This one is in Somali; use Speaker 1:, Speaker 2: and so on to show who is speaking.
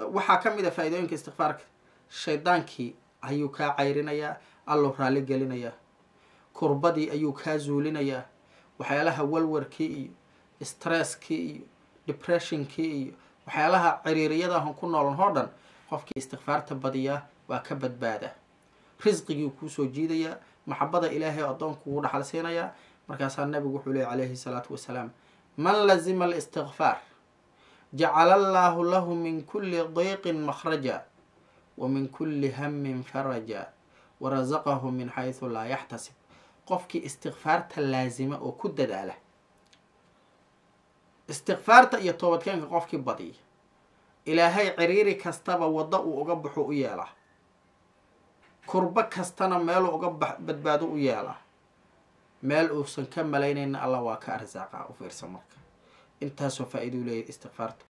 Speaker 1: waxaa ka mid a faa-idooyinka istikfaarka shaydaankii ayuu kaa cayrinayaa alluu raalli gelinayaa kurbadii ayuu kaa zuulinayaa waxyaalaha walwarkii iyo stresskii iyo depressionkii iyo waxyaalaha ciriiriyadahan ku noolan oo dhan qofkii istikfaarta badiyaa waa ka badbaadaa risqigii kuusoo jiidayaa maxabada ilaahay addoonku ugu dhaxal siinayaa markaasaa nabigu wuxuu leey calayhi salaatu wasalaam man lazima alistikfaar jacala allaahu lahu min kulli diiqin makhraja wa min kulli hammin faraja wa rasaqahu min xaysu laa yaxtasib qofkii istikfaarta laasima oo ku dadaala istikfaarta iyo toobadkeenka qofkii badiya ilaahay ciriiri kastaba waddo uu uga baxo u yeelaa kurbo kastana meeluu uga badbaado u yeelaa meel uusan ka malaynayna allah waa ka arsaaqaa u fiirsa marka intaasoo faa-iduu leeyahy istikfaarta